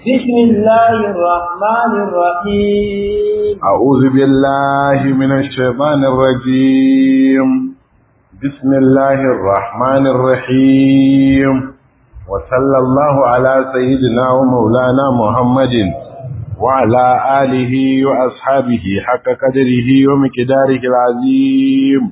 بسم الله الرحمن الرحيم أعوذ بالله من الشيطان الرجيم بسم الله الرحمن الرحيم وصلى الله على سيدنا ومولانا محمد وعلى آله وأصحابه حق قدره ومقداره العظيم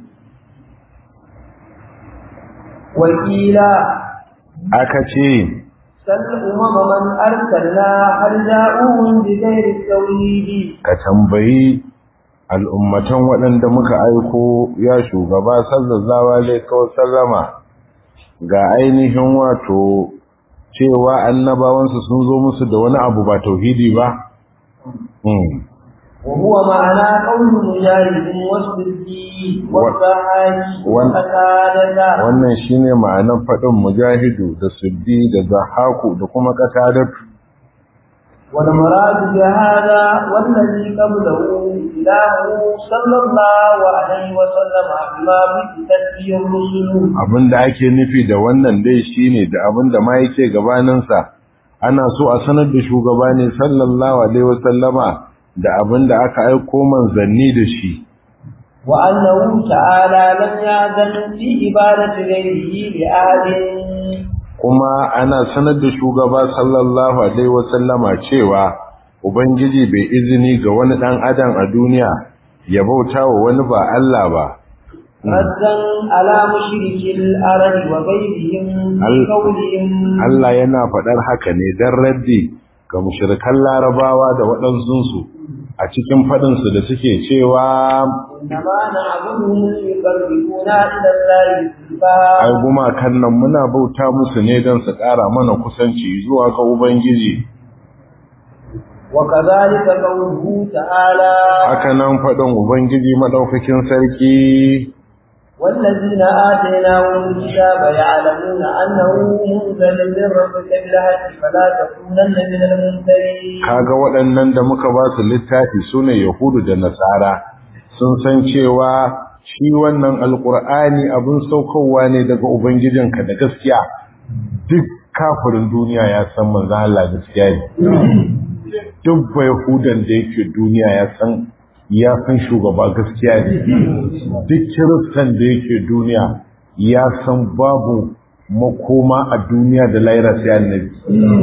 وقيل أكتين سل أمم من أرسلنا هل جاءوهم بغير التوحيد ka tambayi al'ummatan waɗanda muka aiko ya shugaba sallallahu alaihi sallama ga ainihin wato cewa annabawansu sun zo musu da wani abu ba tauhidi ba Hmm. وهو معنى قول مجاهد والصديق والصحابي وال- وقتادة wannan shine ma'anar faɗin mujahidu da suddi da zahaku da kuma ƙasadatu والمراد بهذا والذي قبله إله صلى الله عليه وسلم بما بدت به الرسل abinda ake nufi da wannan dai shine da abinda ma yake gabaninsa ana so a sanar da shugaba ne sallallahu alaihi wasallama da abinda aka aiko manzanni da shi وأنه تعالى لم يأذن في عبادة غيره لأحد kuma ana sanar da shugaba sallallahu alaihi wasallama cewa ubangiji bai izini ga wani dan adam a duniya ya bauta wa wani ba Allah ba ردا على مشرك الأرض وغيرهم ال- بقولهم Allah yana faɗar haka ne dan raddi ga mushrikan larabawa da waɗansunsu a cikin faɗinsu da suke cewa إنما نعبدهم ليقربونا إلى الله زلفى ai gumakan nan muna bauta musu ne don su ƙara mana kusanci zuwa ga Ubangiji وكذلك قوله تعالى haka nan faɗin Ubangiji maɗaukakin sarki والذين آتيناهم الكتاب يعلمون أنه منزل من ربك بالحق فلا تكونن من الممترين kaga waɗannan da muka ba su littafi sune Yahudu da Nasara sun san cewa shi wannan alƙur'ani abin saukowa ne daga Ubangijinka da gaskiya duk kafirin duniya ya san manzo Allah gaskiya ne duk ba Yahudan da yake duniya ya san ya san shugaba gaskiya ne duk kiristan da yake duniya ya san babu makoma a duniya da laira sai annabi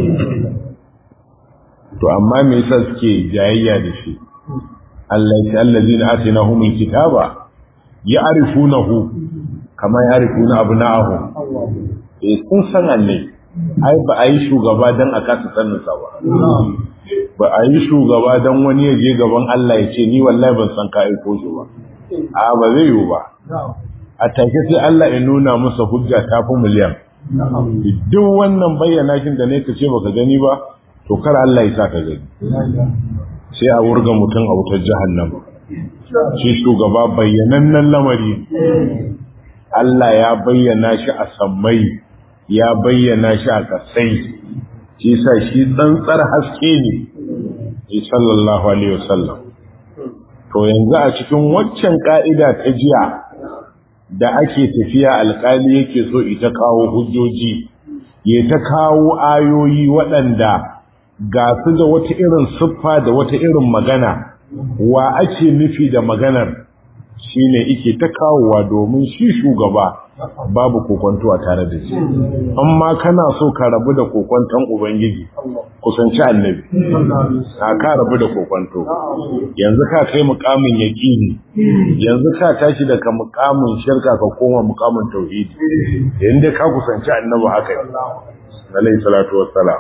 to amma me yasa suke jayayya da shi Allah ya allazina atinahumul kitaba ya'rifunahu kama ya'rifuna abna'ahu eh sun san annabi ai ba a yi shugaba dan a kasa sanin sa ba ba a yi shugaba don wani ya je gaban Allah ya ce ni wallahi ban san ka aiko shi ba a ba zai yiwu ba a take sai Allah ya nuna masa hujja ta fi miliyan duk wannan bayyana shin da ne ka ce baka gani ba to kar Allah ya sa ka gani sai a wurga mutum a wutar jahannama shi shugaba bayyanannen lamari Allah ya bayyana shi a sammai ya bayyana shi a kasai shi sa shi tsantsar haske ne shi sallallahu alaihi wasallam to yanzu a cikin waccan ka'ida ta jiya da ake tafiya alkali yake so ita kawo hujjoji ya ta kawo ayoyi waɗanda ga su da wata irin siffa da wata irin magana wa ake nufi da maganar shine ike ta kawowa domin shi shugaba babu kokonto a tare da shi amma kana so ka rabu da kokonton ubangiji kusanci annabi a ka rabu da kokonto yanzu ka kai mukamin yaqini yanzu ka tashi daga mukamin shirka ka koma mukamin tauhidi yanda ka kusanci annabi haka ne alayhi salatu wassalam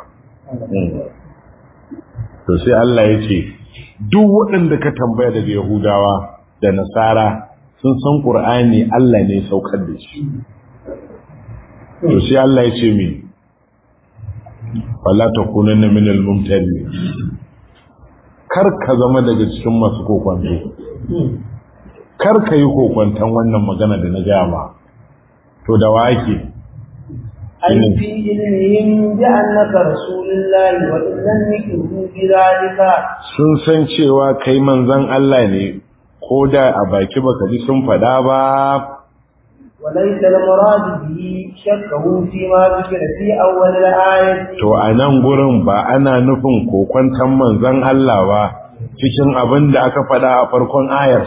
to sai Allah ya ce duk waɗanda ka tambaya daga yahudawa da nasara sun san ƙur'ani Allah ne saukar da shi to sai Allah ya ce min wala takunanna min al-mumtari kar ka zama daga cikin masu kokwanto kar ka yi kokwanton wannan magana da na gaya ma to da wake أي في علمهم بأنك رسول الله وإن لم يكن بذلك sun san cewa kai manzon Allah ne ko da a baki baka ji sun faɗa ba وليس المراد به شكه فيما ذكر في أول الآية to a nan gurin ba ana nufin kokwantan manzon Allah ba cikin abin da aka faɗa a farkon ayar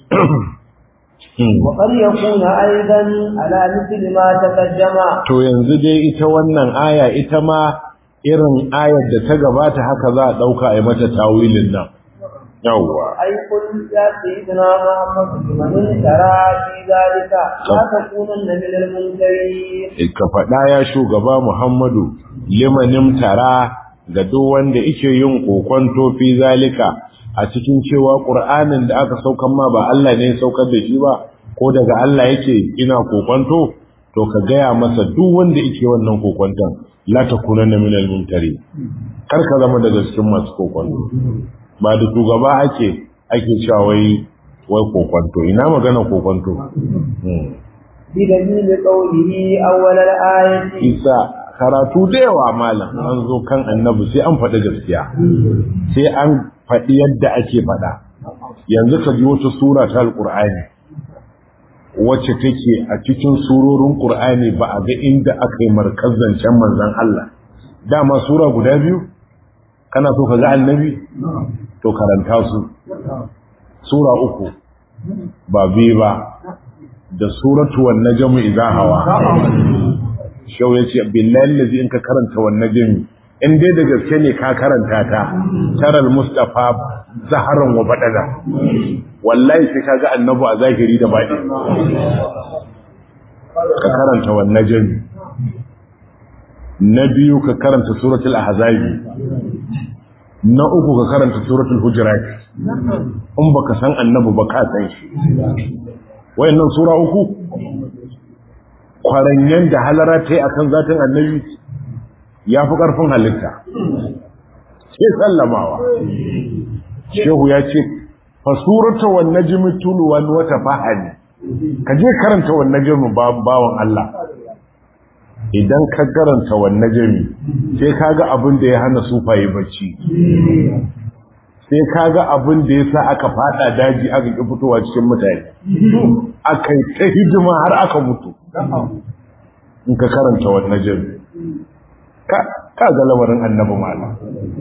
وقد يكون أيضا على مثل ما تقدم to yanzu dai ita wannan aya ita ma irin ayar da ta gabata haka za a ɗauka a yi mata tawilin nan yawwa أي قل يا سيدنا محمد لمن ترى في ذلك لا تكونن من المنكرين ka faɗa ya shugaba Muhammadu limanim tara ga duk wanda yake yin kokonto fi zalika a cikin cewa Qur'anin da aka saukan ma ba Allah ne ya saukar da shi ba ko daga Allah yake ina kokonto to ka gaya masa duk wanda yake wannan kokonton la takunanna minal mumtari kar ka zama daga cikin masu kokonto ba da shugaba ake ake cewa wai wai kokonto ina magana kokonto Hmm. بدليل قوله أول الآية isa karatu da yawa malam an zo kan annabi sai an faɗi gaskiya sai an faɗi yadda ake faɗa yanzu ka ji wata sura ta alƙur'ani wacce take a cikin surorin ƙur'ani ba a ga inda aka yi markazancen manzan Allah dama sura guda biyu kana so ka ga annabi to karanta su sura uku ba biyu ba da suratu wan najmu idza hawa shau yace billahi allazi in ka karanta wan najmi in dai da gaske ne ka karanta ta taral mustafa zaharan wa badala wallahi sai kaga annabi a zahiri da baɗi ka karanta wan najmi na biyu ka karanta suratul ahzabi na uku ka karanta suratul hujurat in baka san annabi ba ka san shi wayannan sura uku kwaranyen da halara ta yi akan zatin annabi ya fi ƙarfin halitta sai sallamawa shehu ya ce fasurata wan najmi tulwan wata fahani ka je karanta wan najmi bawan Allah idan ka karanta wan najmi sai kaga abin da ya hana sufaye bacci sai kaga abin da yasa aka fada daji aka ki fitowa cikin mutane aka yi ta hidima har aka mutu in ka karanta wan najmi ka ka ga lamarin annabi malam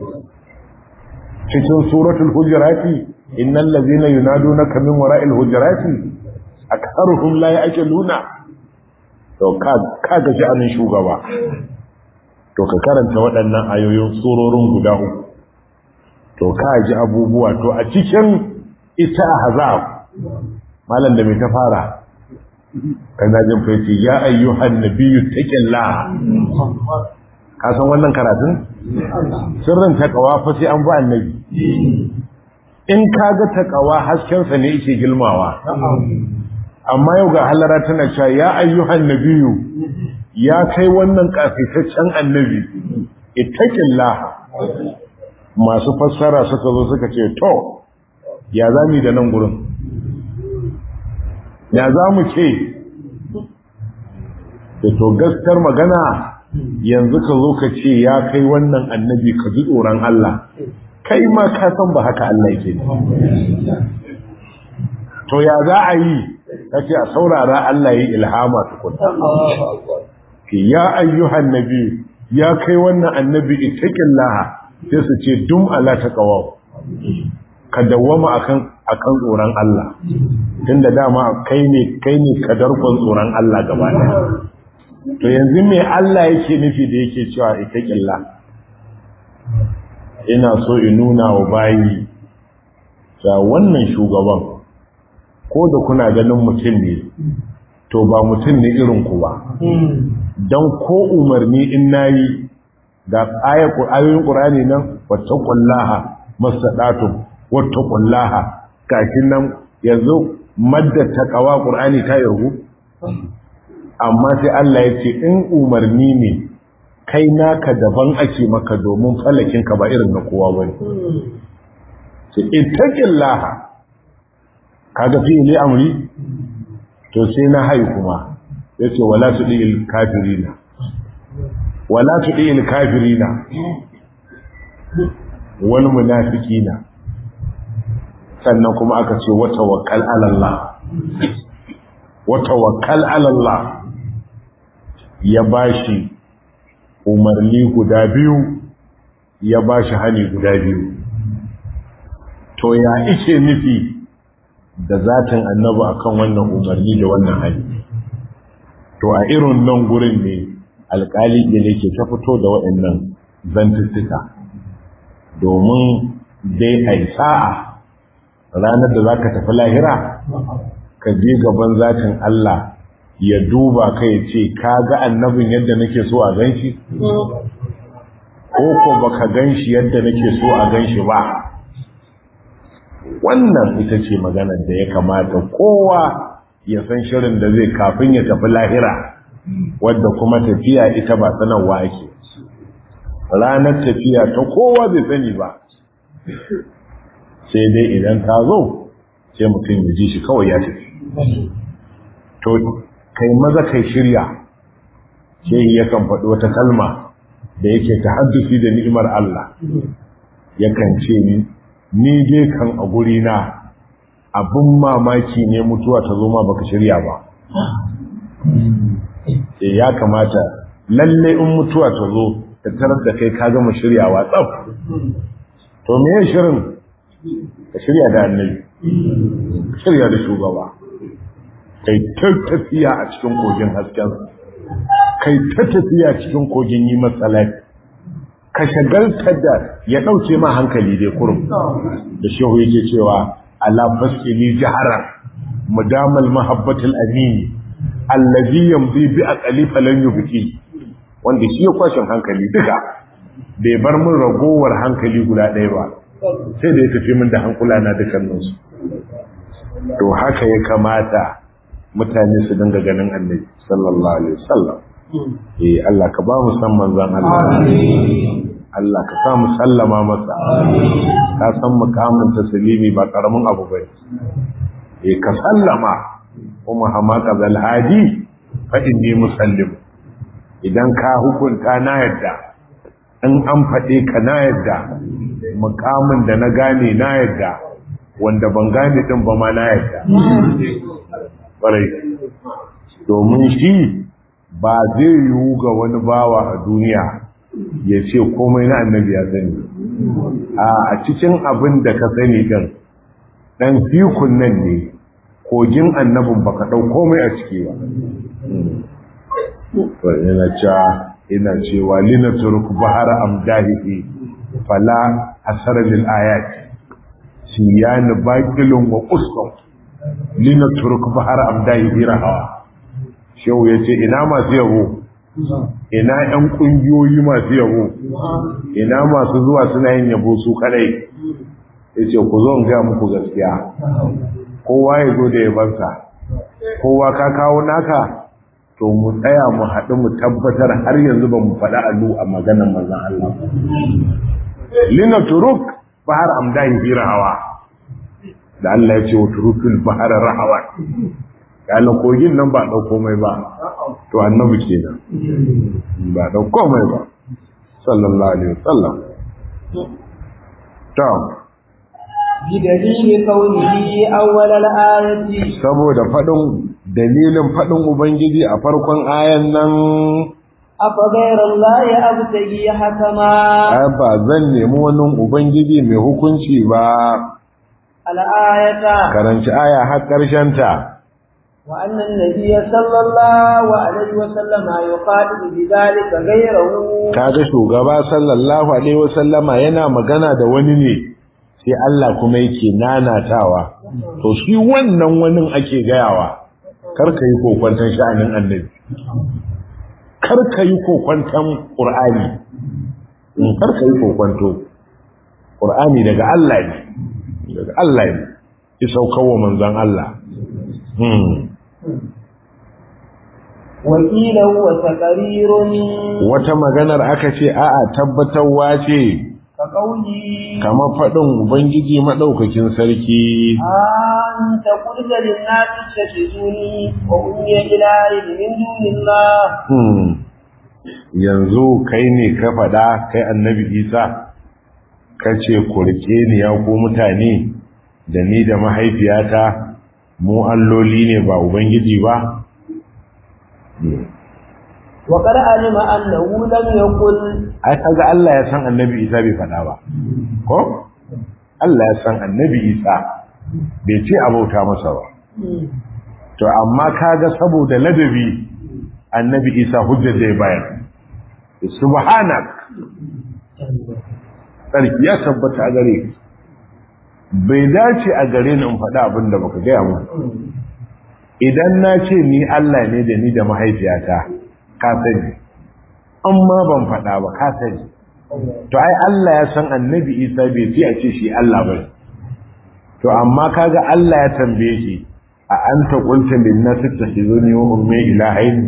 cikin suratul hujurati innal ladhina yunadunaka min wara'il hujurati aktharuhum la ya'qiluna to ka ka ga sha'anin shugaba to ka karanta waɗannan ayoyin surorin guda uku to ka ji abubuwa to a cikin ita ahzab malam da mai ta fara kana jin faiti ya ayyuhan nabiyyu taqillah ka san wannan karatun sirrin takawa fa sai an bi annabi in kaga takawa hasken sa ne yake gilmawa amma yau ga halara tana cewa ya ayyuhan nabiyyu ya kai wannan kafitaccen annabi ittaqillah masu fassara suka zo suka ce to ya zami da nan gurin ya za mu ce da to gaskar magana yanzu ka zo ka ce ya kai wannan annabi ka ji tsoron Allah kai ma ka san ba haka Allah yake ne to ya za a yi kace a saurara Allah yi ilhama tukunna ki ya ayyuhan nabi ya kai wannan annabi ittaqillaha sai su ce dum ala taqwa ka dawwama akan akan tsoron Allah tunda dama kai ne kai ne kadarkon tsoron Allah gaba ɗaya to yanzu me Allah yake nufi da yake cewa ittaqilla ina so in nuna wa bayi ga wannan shugaban ko da kuna ganin mutum ne to ba mutum ne irin ku ba dan ko umarni in nayi ga ayoyin Qur'ani nan wattaqullaha masadatu wattaqullaha kafin nan yanzu madda taqwa Qur'ani ta yargu amma sai Allah ya ce in umarni ne kai naka daban ake maka domin falakin ka ba irin na kowa bane sai ittaqillaha kaga fi'ili amri to sai na hai kuma yace wala tudil kafirina wala tudil kafirina wal munafiqina sannan kuma aka ce wa tawakkal ala Allah wa tawakkal ala Allah ya bashi umarni guda biyu ya bashi hani guda biyu to ya ice nufi da zatin annabi akan wannan umarni da wannan hali to a irin nan gurin ne alkali ne ke ta fito da waɗannan zantuttuka domin dai a sa'a ranar da za ka tafi lahira ka je gaban zatin Allah ya duba ka ya ce ka ga annabin yadda nake so a gan shi ko ko baka gan shi yadda nake so a gan shi ba wannan ita ce maganar da ya kamata kowa ya san shirin da zai kafin ya tafi lahira wadda kuma tafiya ita ba sanarwa ake ranar tafiya ta kowa bai sani ba sai dai idan ta zo sai mutum ya ji shi kawai ya tafi to kai maza kai shirya sai yakan faɗi wata kalma da yake ta haddusi da ni'imar Allah yakan ce ni ni dai kan a gurina abin mamaki ne mutuwa ta zo ma baka shirya ba e ya kamata lalle in mutuwa ta zo ta tarar da kai ka gama shiryawa tsaf to me ya shirin ka shirya da annabi ka shirya da shugaba kai ta tafiya a cikin kogin hasken kai ta tafiya cikin kogin yi matsalai ka shagalta da ya ɗauke ma hankali dai kurum da shehu yake cewa ala fasili jaharan mudamal mahabbatul amini allazi yamdi bi aqali falan yubki wanda shi ya kwashin hankali duka bai bar mun ragowar hankali guda ɗaya ba sai da ya tafi min da hankula na dukkanin su to haka ya kamata mutane su dinga ganin annabi sallallahu alaihi wasallam eh Allah ka ba mu san manzon Allah Allah ka sa mu sallama masa ka san mukamin taslimi ba karamin abu bane eh ka sallama kuma hamaka zal hadi fa inni musallim idan ka hukunta na yadda in an faɗe ka na yadda mukamin da na gane na yadda wanda ban gane din ba ma na yadda ƙwarai domin shi ba zai yiwu ga wani bawa a duniya ya ce komai na annabi ya sani a cikin abin da ka sani din ɗan fikun nan ne kogin annabin baka ɗau komai a ciki ba yana cewa ina cewa lina turku bahar amdahihi fala asara lil ayat siyani baqilun wa qusqum lina turku bahar amdahihi rahawa shehu yace ina masu yabo ina ƴan ƙungiyoyi masu yabo ina masu zuwa suna yin yabo su kadai yace ku zo in ga muku gaskiya kowa ya zo da yabansa kowa ka kawo naka to mu tsaya mu haɗu mu tabbatar har yanzu ba mu faɗa alu a maganar manzon Allah lina turuk bahar amdahi fi rahawa da Allah ya ce wa turukul bahar rahawa kana kogin nan ba ɗau komai ba to annabi kenan ba ɗau komai ba sallallahu alaihi wasallam to بدليل كونه أول الآية saboda faɗin dalilin faɗin ubangiji a farkon ayan nan أفغير الله أبتغي حكما ai ba zan nemi wani ubangiji mai hukunci ba الآية karanci aya har ƙarshen ta وأن النبي صلى الله عليه وسلم يقاتل بذلك غيره kaga shugaba sallallahu alaihi wasallama yana magana da wani ne sai Allah kuma yake nanatawa to shi wannan wani ake gayawa kar ka yi kokwanton sha'anin annabi kar ka yi kokwanton qur'ani in kar ka yi kokwanto qur'ani daga Allah ne daga Allah ne ya saukawa manzon Allah hmm وقيل هو تقرير wata maganar aka ce a'a tabbatarwa ce كقوله kamar faɗin ubangiji maɗaukakin sarki أنت قلت للناس اتخذوني وأمي إلهي من دون الله Hmm. yanzu kai ne ka faɗa kai annabi isa ka ce ku riƙe ni ya ku mutane da ni da mahaifiyata mu alloli ne ba ubangiji ba wa qad alima annahu lam yaqul ai kaga Allah ya san annabi Isa bai faɗa ba ko Allah ya san annabi Isa bai ce abauta masa ba to amma kaga saboda ladabi annabi Isa hujjar da ya bayar subhanak sarki ya tabbata a gare bai dace a gare ni in faɗa abin da baka gaya mu idan na ce ni Allah ne da ni da mahaifiyata ka sani amma ban faɗa ba ka sani to ai Allah ya san annabi Isa bai fi a ce shi Allah ba to amma kaga Allah ya tambaye shi a anta qulta lin nas tattakhizuni wa ummi ilahayn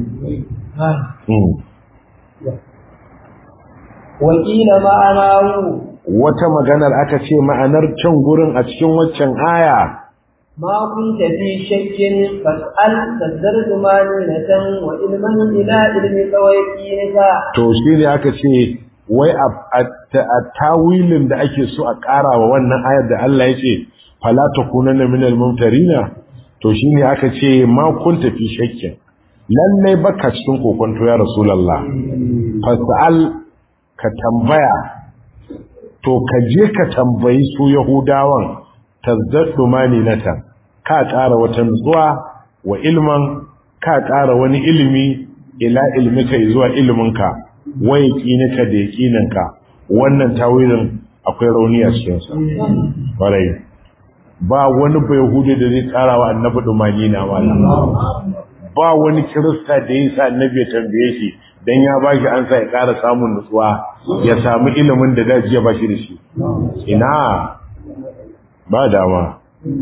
wa qila ma'anahu wata maganar aka ce ma'anar can gurin a cikin waccan aya ما كنت في شك فاسأل فالدرس مانونة وإلما إلى علمك ويقينك to shi ne aka ce wai a tawilin da ake so a ƙara wa wannan ayar da Allah ya ce fala takunanna minal mumtarina to shi ne aka ce ma kunta fi shakkin lallai baka cikin kokonto ya rasulullah fasal ka tambaya to ka je ka tambayi su yahudawan tazdaddu maninatan ka ƙara wata nutsuwa wa ilman ka ƙara wani ilimi ila ilmika zuwa iliminka wa yaqinika da yaqininka wannan tawilin akwai rauni a cikin sa kwarai ba wani bai hudu da zai ƙara wa annabi dumani na wala ba wani kirista da ya sa annabi ya tambaye shi dan ya bashi an sa ya ƙara samun nutsuwa ya samu ilimin da daji ya bashi da shi ina ba dama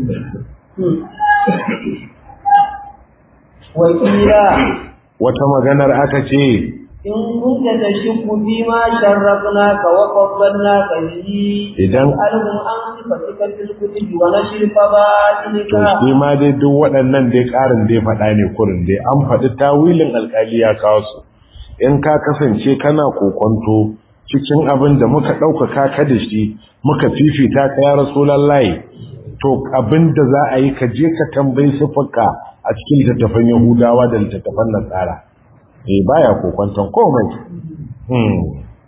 wakila wata maganar aka ce in kunta tashku fi ma sharrafnaka wa faddalnaka bihi Idan- alhum an sifatika fil kutubi wa nashr to fadailika shi ma dai duk waɗannan dai ƙarin dai faɗa ne kurin dai an faɗi tawilin alƙali ya kawo su in ka kasance kana kokonto cikin abin da muka ɗaukaka ka da shi muka fifita ka ya rasulallahi to abin da za a yi ka je ka tambayi siffarka a cikin littattafan yahudawa da littattafan nasara eh baya kokonton komai hmm.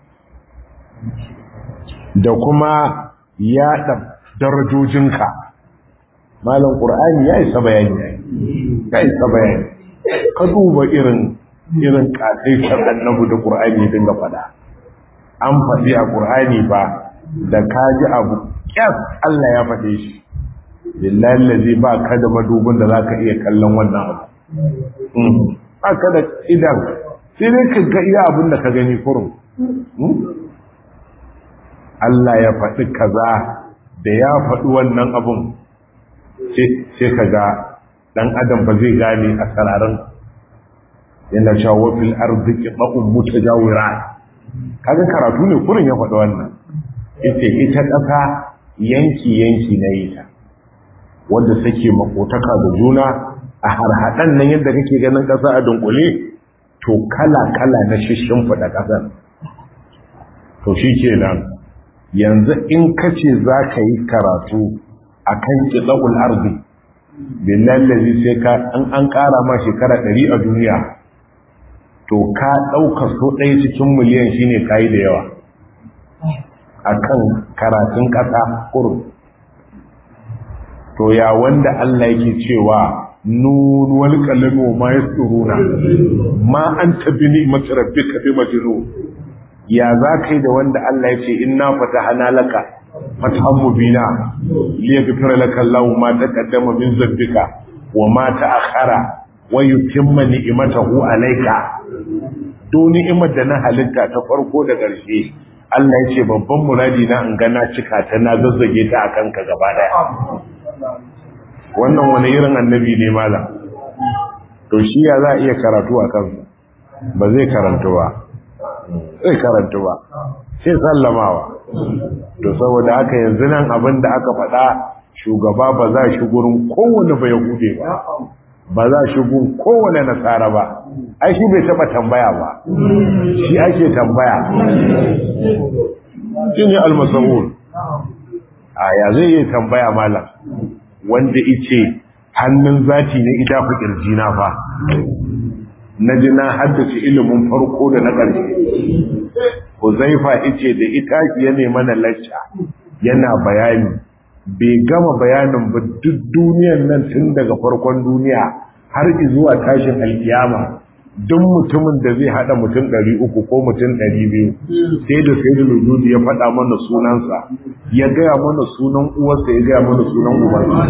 da kuma yaɗa darajojinka malam ƙur'ani ya isa bayani ya isa bayani ka duba irin irin ƙasaitar annabu da ƙur'ani ya dinga faɗa an faɗi a ƙur'ani ba da ka ji abu ƙyas Allah ya faɗe shi lillahi lazi ba ka da madubin da za ka iya kallon wannan abu Mm. ba ka da idan sai dai ka ga iya abin da ka gani kurum Mm. Allah ya faɗi kaza da ya faɗi wannan abun sai ka ga ɗan adam ba zai gane a sararin yana cewa wafil arziki ɗa'un mutu jawira kaga karatu ne kurin ya faɗi wannan ita ita ƙasa yanki-yanki na yi ta wadda take makotaka da juna a harhaɗan nan yadda kake ganin ƙasa a dunkule to kala-kala na shishin faɗa ƙasar to shi kenan yanzu in kace za ka yi karatu a kan ƙiɗa'ul arzi billahi sai ka an an ƙara ma shekara ɗari a duniya to ka ɗauka so ɗaya cikin miliyan shine kayi da yawa a kan karatun ƙasa kurum to ya wanda Allah yake cewa nun wal qalamu ma yasturuna ma anta bi ni'mati rabbika bi majnun ya za kai da wanda Allah ya ce inna fatahana laka fatahan mubina liyaghfira laka Allahu ma taqaddama min dhanbika wa ma ta'akhkhara wa yutimma ni'matahu alayka do ni'imar da na halitta ta farko da ƙarshe Allah ya ce babban muradi na in ga na cika ta na zazzage ta akan ka gaba daya wannan wani irin annabi ne malam to shi ya za a iya karatu a kansa ba zai karantu ba zai karantu ba sai sallamawa to saboda haka yanzu nan abin da aka faɗa shugaba ba za shi gurin kowane bai hude ba ba za shi gun kowane nasara ba ai shi bai taɓa tambaya ba shi ake tambaya shi ne almasahul a ya zai iya tambaya malam wanda ice hannun zati ne ita fi kirji na fa na ji na haddace ilimin farko da na ƙarshe Huzaifa ice da ita ya ne mana lacca yana bayani bai gama bayanin ba duk duniyan nan tun daga farkon duniya har zuwa tashin alkiyama duk mutumin da zai hada mutum ɗari uku ko mutum ɗari biyu sai da sai da lujudi ya faɗa mana sunansa ya gaya mana sunan uwarsa ya gaya mana sunan ubansa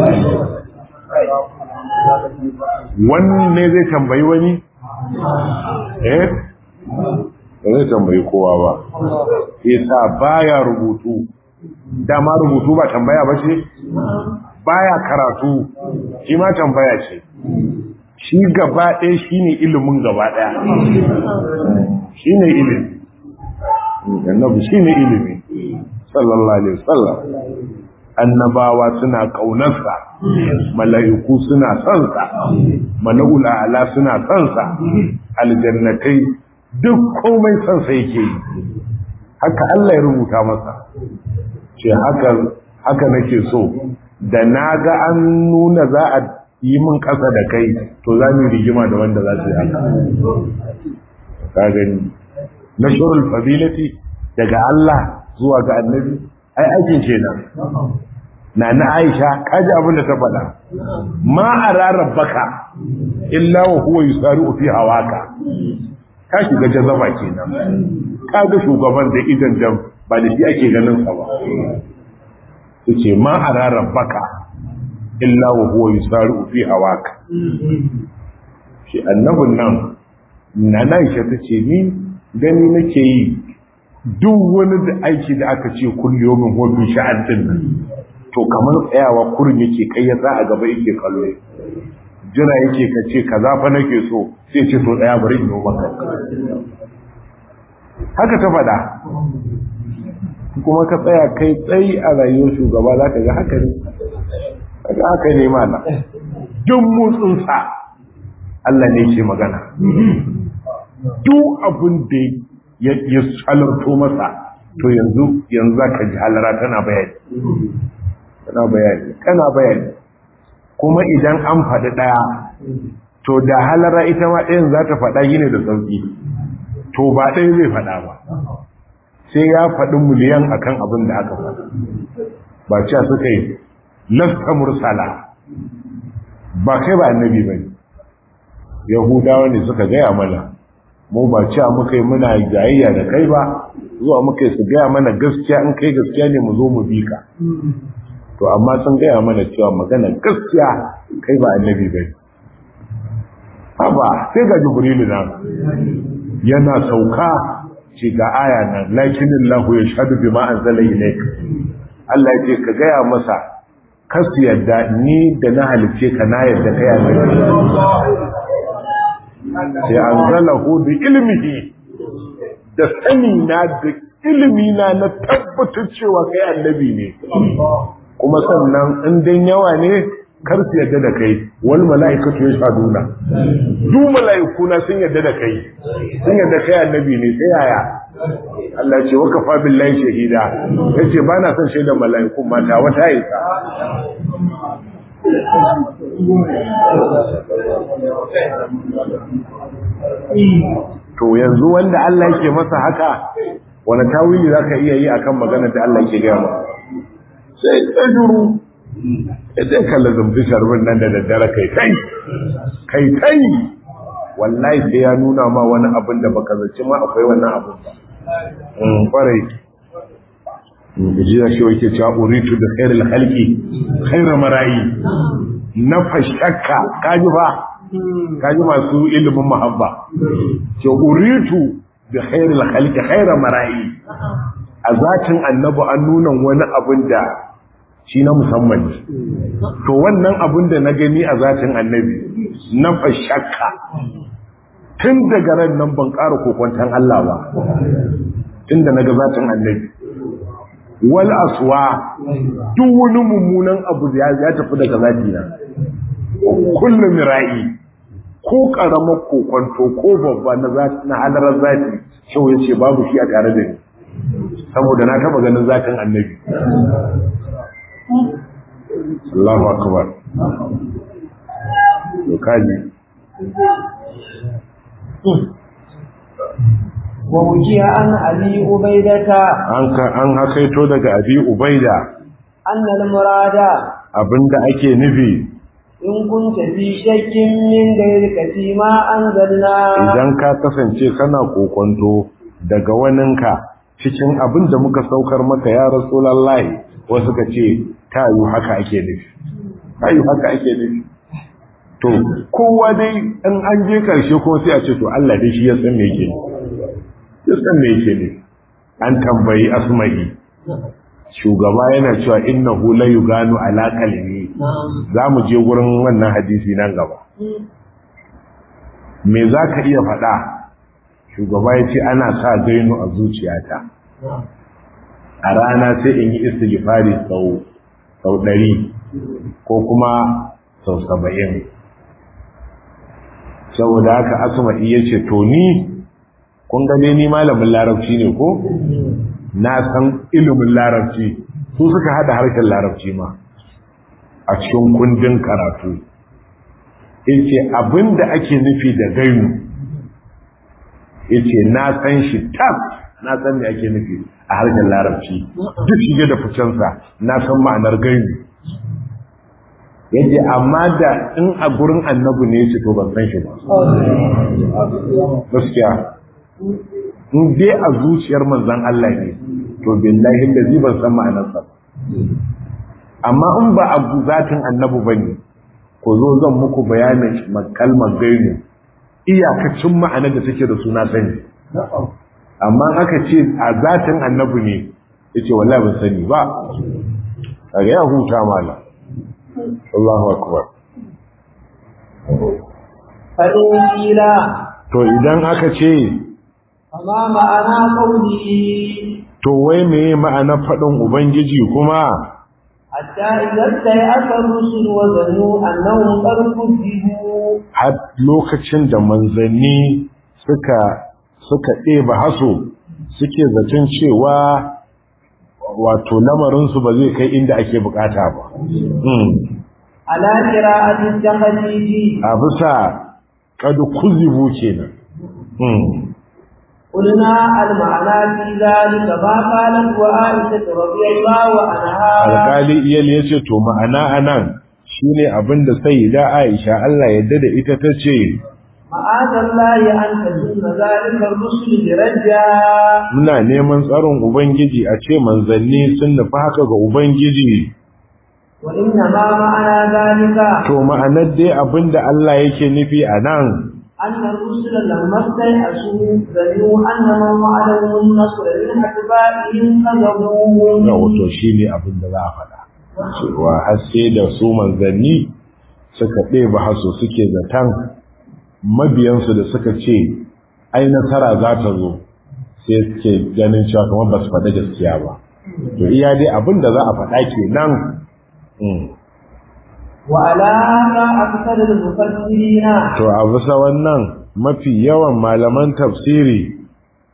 wannan ne zai tambayi wani eh ba zai tambayi kowa ba yasa baya rubutu dama rubutu ba tambaya ba ce baya karatu shi ma tambaya ce shi gaba ɗaya shi ne ilimin gaba ɗaya shi ne ilimi annabi shi ne ilimi sallallahu alaihi wasallam annabawa suna ƙaunarsa mala'iku suna sonsa mala'ul a'la suna sonsa aljannatai duk komai sonsa yake yi haka Allah ya rubuta masa ce haka haka nake so da na ga an nuna za a yi min ƙasa da kai to za mu rigima da wanda za su yi haka ka gani nashrul fadilati daga Allah zuwa ga annabi ai aikin kenan na na Aisha kaji abin da ta faɗa ma ara rabbaka illa wa huwa yusari'u fi hawaka ka shiga jazaba kenan ka ga shugaban da idan da ba da shi ake ganin sa ba yace ma ara rabbaka illa wa huwa yusari'u fi hawaka shi annabun nan na Aisha tace ni gani nake yi duk wani da aiki da aka ce kulliyo min hobi sha'an din nan to kamar tsayawa kurin yake kai ya a gaba yake kallo jira yake ka ce kaza fa nake so sai ce to tsaya bari in yi maka haka ta faɗa kuma ka tsaya kai tsayi a rayuwar shugaba za ka ga haka ne kaga haka ne mana duk motsinsa Allah ne ke magana duk abin da ya halarto masa to yanzu yanzu za ka ji halara tana bayani tana bayani tana bayani kuma idan an faɗi ɗaya to da halara ita ma ɗayan za ta faɗa gine da sauƙi to ba ɗaya zai faɗa ba sai ya faɗi miliyan akan abin da aka faɗa ba cewa suka yi lasta mursala ba kai ba annabi ba ne yahudawa ne suka gaya mana mu ba cewa muka yi muna jayayya da kai ba zuwa muka yi su gaya mana gaskiya in kai gaskiya ne mu zo mu bi ka to amma sun gaya mana cewa magana gaskiya kai ba annabi ba haba sai ga jibrilu na yana sauka ce ga aya nan lakinin lahu ya shaɗu bi ma'an zala ilaik Allah ya ce ka gaya masa kasu yadda ni da na halice ka na yadda kai annabi sai an zala bi ilmihi da sani na da ilimi na na tabbatar cewa kai annabi ne kuma sannan in dan yawa ne kar su yadda da kai wal mala'ikatu yashhaduna duk mala'iku na sun yadda da kai sun yadda kai annabi ne sai yaya Allah ya ce wa kafa billahi shahida yace ba na son shaidar mala'ikun mata wata isa to yanzu wanda Allah yake masa haka wani tawili zaka iya yi akan magana da Allah yake gaya masa sai ta juru idan ka lazumci sharbin nan da daddare kai kai kai kai wallahi sai ya nuna ma wani abin da baka zaci ma akwai wannan abin ba in kwarai jiya shi wake cewa uritu da khairul khalqi khairu marayi na fashakka kaji fa kaji masu ilimin muhabba ce uritu da khairul khalqi khairu marayi a zatin annabi an nuna wani abin da shi na musamman ne to wannan abin da na gani a zatin annabi na fashakka tun daga ran nan ban ƙara kokwantan Allah ba tun da na ga zatin annabi wal aswa duk wani mummunan abu ya tafi daga zati na kullu mira'i ko karamar kokwanto ko babba na zati na halarar zati shau ya ce babu shi a tare da ni saboda na taba ganin zatin annabi Allahu akbar to kaji ووجه عن أبي عبيدة an ka an hakaito daga abi ubaida أن المراد abinda ake nufi إن كنت في شك من غيرك فيما أنزلنا idan ka kasance kana kokonto daga waninka cikin abin da muka saukar maka ya rasulullahi wasu ka ce ta yi haka ake nufi ta yi haka ake nufi to kowa dai in an je karshe kuma sai a ce to Allah dai shi ya san me yake nufi ya san me yake nufi an tambayi asma'i shugaba yana cewa innahu la yuganu ala kalimi za mu je gurin wannan hadisi nan gaba me za ka iya faɗa shugaba ya ce ana sa gainu a zuciyata a rana sai in yi istighfari sau sau ɗari ko kuma sau saba'in saboda haka asma'i ya ce to ni kun gane ni malamin larabci ne ko na san ilimin larabci su suka hada harshen larabci ma a cikin kundin karatu yace abinda ake nufi da gainu yace na san shi tab na san me ake nufi a harshen larabci duk shige da ficensa na san ma'anar gainu yace amma da in a gurin annabi ne yace to ban san shi ba gaskiya in dai a zuciyar manzon Allah ne to billahi da zai ban san ma'anarsa ba amma in ba a zatin annabi bane ko zo zan muku bayanin kalmar gainu iyakacin ma'anar da take da suna sani amma aka ce a zatin annabi ne yace wallahi ban sani ba kaga ya huta mala Allahu akbar فإن قيل to idan aka ce فما معنى قوله to wai meye ma'anar faɗin ubangiji kuma حتى إذا استيأس الرسل وظنوا أنهم قد كذبوا har lokacin da manzanni suka suka ɗeba haso suke zaton cewa wato lamarinsu ba zai kai inda ake bukata ba Hmm. على قراءة التخليد a bisa kadu kuzibu kenan Hmm. قلنا المعنى في ذلك ما قالت وعائشة رضي الله عنها alƙali iyal ya ce to ma'ana anan shine abinda sayyida Aisha Allah yadda da ita ta ce معاذ الله أن تكون ذلك الرسل برجا muna neman tsaron ubangiji a ce manzanni sun nufi haka ga ubangiji وإنما معنى ذلك to ma'anar dai abinda Allah yake nufi a nan أن الرسل لما استيأسوا ظنوا أن من وعدهم النصر من أتباعهم كذبوهم da wato shine abinda za a faɗa cewa har sai da su manzanni suka ɗeba haso suke zaton mabiyansu da suka ce ai nasara za ta zo sai suke ganin cewa kamar ba su faɗa gaskiya ba to iya dai abinda za a faɗa kenan Mm. وعلى هذا أكثر المفسرين To a bisa wannan mafi yawan malaman tafsiri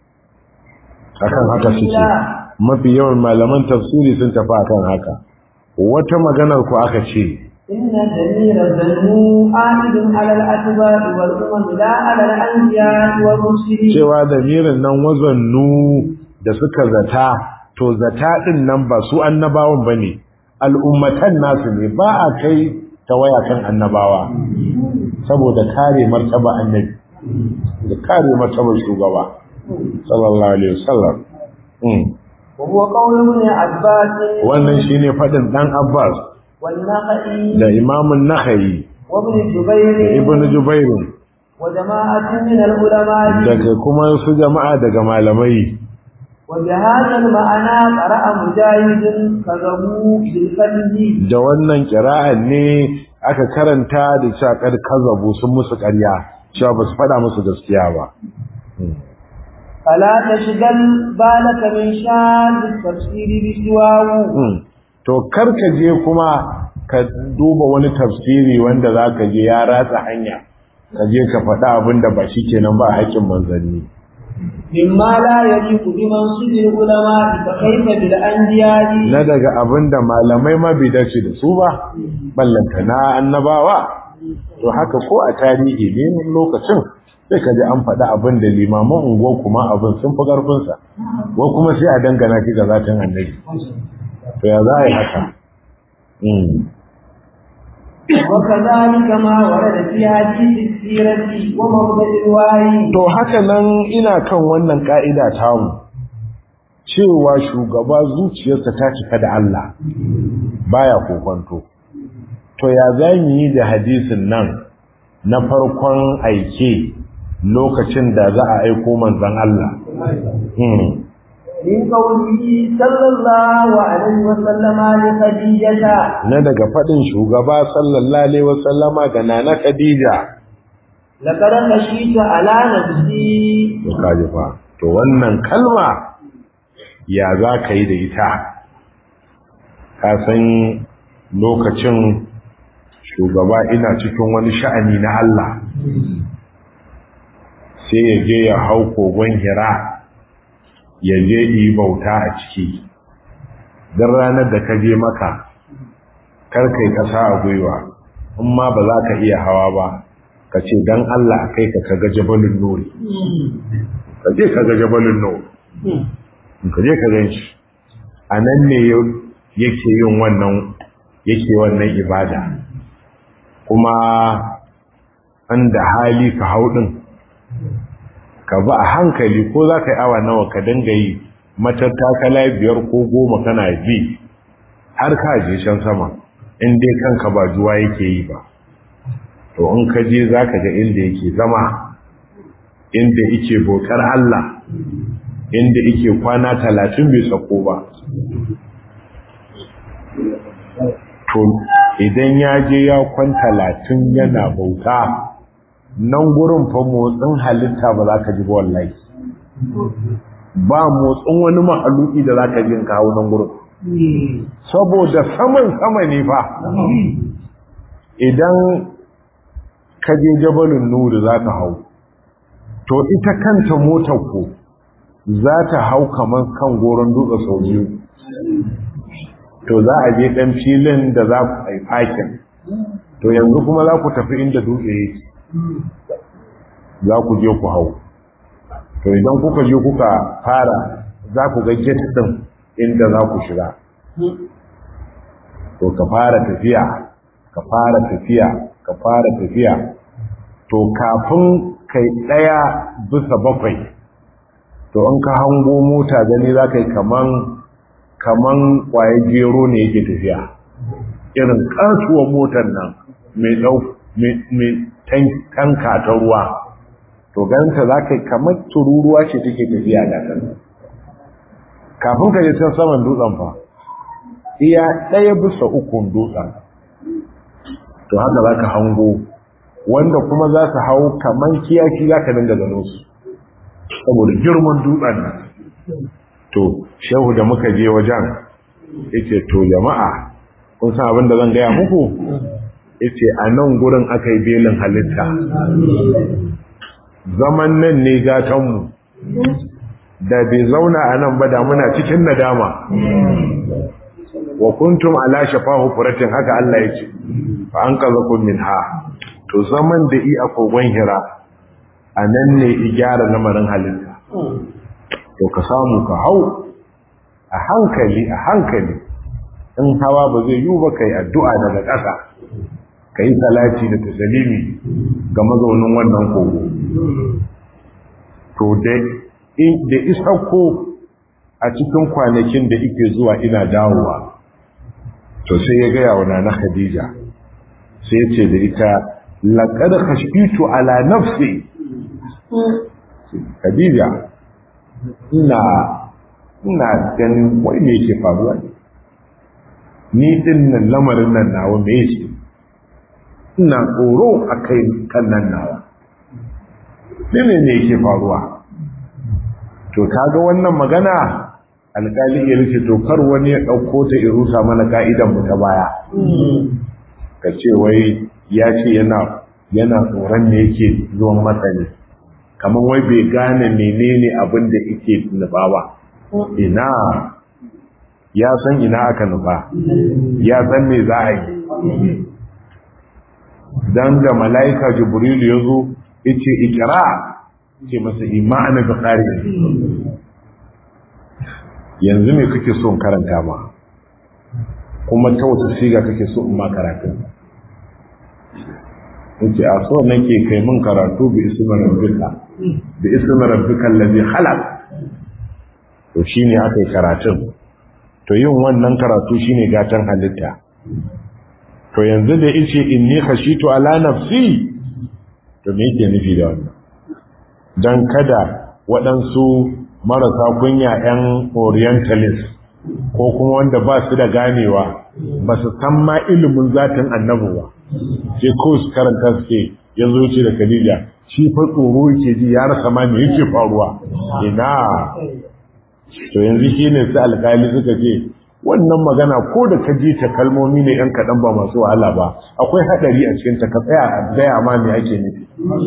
akan haka suke. Mafi yawan malaman tafsiri sun tafi akan haka. Wata maganar ku aka ce, إن الدليل ظنوا عائد على الأتباع والأمم لا على الأنبياء والرسل cewa damirin nan wazannu da suka zata, to zata ɗin nan ba su annabawan ba ne, al'ummatan nasu ne ba a kai ta waya kan annabawa, saboda kare martaba annabi, da kare martaba shugaba, sallallahu Alaihi wasallam. Mm. وهو قول ابن عباس wannan shine fadin dan Abbas والنخعي da Imam Nakhai وابن da جبير Ibn Jubair وجماعة من العلماء daga kuma su jama'a daga malamai وبهذا المعنى قرأ مجاهد كذبوا بالفتح da wannan kira'an ne aka karanta da shakar kazabu sun musu ƙarya cewa ba su faɗa musu gaskiya ba فلا تشغل بالك من شان التفسير بسواه Mm. to kar ka je kuma ka duba wani tafsiri wanda za ka je ya ratsa hanya ka je ka faɗa abin da ba shi kenan ba haƙƙin manzanni مما لا يليق بمنصب العلماء فكيف بالأنبياء na daga abin da malamai ma bai dace da su ba ballanta na annabawa to haka ko a tarihi ne wani lokacin sai ka ji an faɗi abin da limaman unguwar kuma abin sun fi ƙarfinsa ko kuma sai a dangana shi ga zatin annabi to ya za a yi haka Mm. وكذلك ما ورد في حديث السيرة ومبدأ الوحي to haka nan ina kan wannan ka'ida tamu cewa shugaba zuciyarsa ta cika da Allah baya kokonto to ya za mu yi da hadisin nan na farkon aike lokacin da za a aiko manzon Allah Hmm. من قوله صلى الله عليه وسلم لخديجة na daga faɗin shugaba sallallahu alaihi wasallama ga nana Khadija لقد خشيت على نفسي to kaji fa to wannan kalma ya za ka yi da ita ka san lokacin shugaba ina cikin wani sha'ani na Allah sai ya je ya hau kogon hira ya je yi bauta a ciki don ranar da ka je maka karkai kasa a gwiwa in ma ba za ka iya hawa ba ka ce don Allah kai ka kaga jabalin nuri ka je kaga jabalin nuri ka je ka gan shi a nan ne yake yin wannan yake wannan ibada kuma an da hali ka hau ɗin ka ba a hankali ko za ka yi awa nawa ka dinga yi matattakala biyar ko goma kana bi har ka je can sama in dai kanka ba juwa yake yi ba to in ka je za ka ga inda yake zama inda yake bautar Allah inda yake kwana talatin bai sako ba to idan ya je ya kwan talatin yana bauta nan gurin fa motsin halitta ba za ka ji ba wallahi ba motsin wani mahaluki da za ka ji kawo nan gurin saboda saman sama ne fa idan ka je jabalin nuri za ka hau to ita kanta motar ku za ta hau kamar kan goron dutse sau biyu to za a je ɗan filin da za ku ai fakin to yanzu kuma za ku tafi inda dutse yake za ku je ku hau to idan kuka je kuka fara za ku ga get ɗin inda za ku shiga to ka fara tafiya ka fara tafiya ka fara tafiya to kafin kai ɗaya bisa bakwai to in ka hango mota gani za ka yi kaman kaman kwaye gero ne yake tafiya irin kasuwar motar nan mai ɗau mai tanka ta ruwa to ganta za ka yi kamar tururuwa ce take tafiya da kan kafin ka je can saman dutsen fa iya ɗaya bisa ukun dutsen to haka za ka hango wanda kuma za su hau kamar kiyaki za ka dinga gano su saboda girman dutsen nan to shehu da muka je wajen yace to jama'a kun san abin da zan gaya muku yace a nan gurin aka yi belin halitta zaman nan ne gatanmu da bai zauna a nan ba da muna cikin nadama wa kuntum ala shafahu furatin haka Allah yake fa an kazakum minha to zaman da i a kogon hira a nan ne i gyara lamarin halitta to ka samu ka hau a hankali a hankali in hawa ba zai yi ba kai addu'a daga ƙasa ka yi salati da tasalimi ga mazaunin wannan kogo to da isakko a cikin kwanakin da ike zuwa ina dawowa to sai ya gaya wa na khadija sai ce da ita laƙar khashbitu ala nafsi khadija ina ina ganin wai me yake faruwa ne ni din nan lamarin nan nawa me yake ina tsoro a kai kan nan nawa ne ne yake faruwa to kaga wannan magana alƙali ya rufe to kar wani ya ɗauko ta irusa mana ka'idan mu ta baya ka ce wai ya ce yana yana tsoron ne yake zuwan masa ne kamar wai bai gane menene abin da yake nufa ba ina ya san ina aka nufa ya san me za a yi dan da mala'ika jibril ya zo yace ikra ce masa imani da qari yanzu me kake so in karanta ma kuma ta wata siga kake so in ma karatu yace a so nake kai mun karatu bi ismi rabbika bi ismi rabbika allazi khalaq to shine aka yi karatun to yin wannan karatu shine gatan halitta to yanzu da yace inni khashitu ala nafsi to me yake nufi da wannan dan kada waɗansu marasa kunya 'yan orientalist ko kuma wanda ba su da ganewa ba su san ma ilimin zatin annabu ba sai ko su karanta suke yanzu ce da Khadija shi fa tsoro yake ji ya rasa ma me yake faruwa ina to yanzu shine su alƙali suka ce wannan magana ko da ka ji ta kalmomi ne yan kaɗan ba masu wahala ba akwai haɗari a cikin ta ka tsaya a gaya ma me ake nufi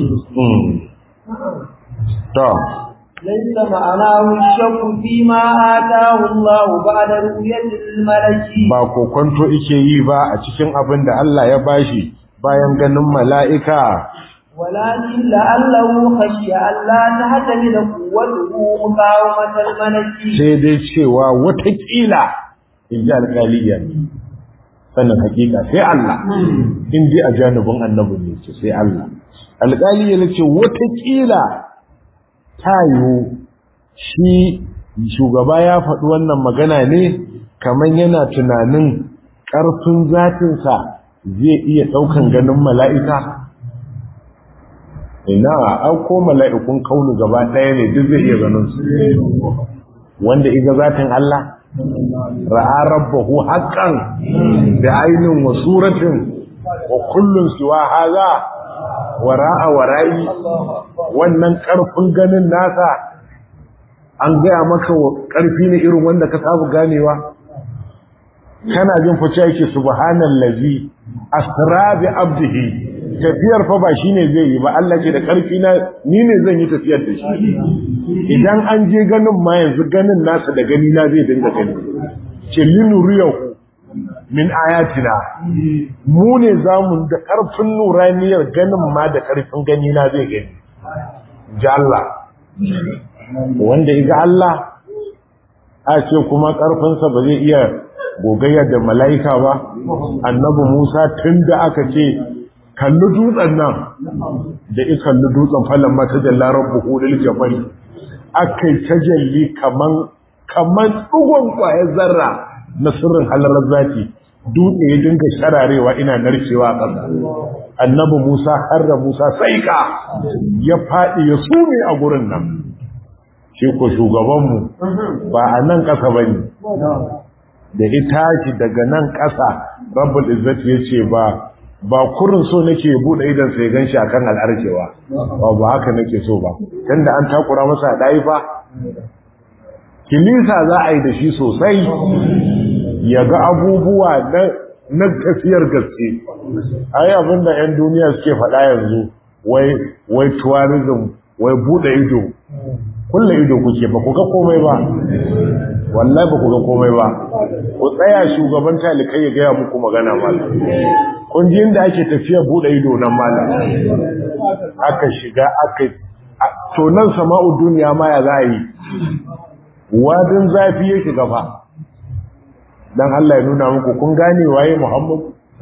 to ليس معناه الشك فيما آتاه الله بعد رؤية الملك ba kokonto ike yi ba a cikin abin da Allah ya bashi bayan ganin mala'ika ولكن لعله خشي ألا تحتمل قوته مقاومة الملك sai dai cewa watakila in ji alƙaliya sannan hakika sai Allah in ji a janibin annabi ne ce sai Allah alƙaliya ne ce watakila ta yiwu shi shugaba ya faɗi wannan magana ne kamar yana tunanin ƙarfin zatinsa zai iya ɗaukan ganin mala'ika ina an ko mala'ikun kaunu gaba ɗaya ne duk zai iya ganin su wanda iga zatin Allah ra'a rabbahu haqqan da ainin wa suratin wa kullun siwa haza wara'a wara'i wannan karfin ganin nasa an gaya maka karfi ne irin wanda ka samu ganewa kana jin fice yake subhanallazi asra bi abdihi tafiyar fa ba shine zai yi ba Allah ce da karfi na ni ne zan yi tafiyar da shi idan an je ganin ma yanzu ganin nasa da gani na zai dinga gani ce linuriyahu min ayatina mu ne zamu da karfin nuraniyar ganin ma da karfin gani na zai gani ji Allah wanda iga Allah a ce kuma karfinsa ba zai iya gogayya da mala'ika ba annabi Musa tun da aka ce kalli dutsen nan da i kalli dutsen falon mata jalla rabbuhu lil jabal akai tajalli kaman kaman tsugon kwayar zarra na sirrin halalar zati dutse ya dinga shararewa ina narkewa a ƙasa annabi Musa harra Musa saika ya faɗi ya sume a gurin nan shi ko shugabanmu ba a nan ƙasa bane da ita shi daga nan ƙasa rabbul izzati yace ba ba kurin so nake bude idan sai ganshi akan al'arkewa ba ba haka nake so ba tunda an takura masa dai fa kilisa za a yi da shi sosai ya ga abubuwa na na tafiyar gaske ai abinda yan duniya suke faɗa yanzu wai wai tourism wai bude ido kullu ido kuke ba ku ga komai ba wallahi ba ku ga komai ba ku tsaya shugaban talikai ya gaya muku magana malam kun ji inda ake tafiya bude ido nan malam aka shiga aka to nan sama'u duniya ma ya za yi wadin zafi ya shiga fa dan Allah ya nuna muku kun gane waye Muhammad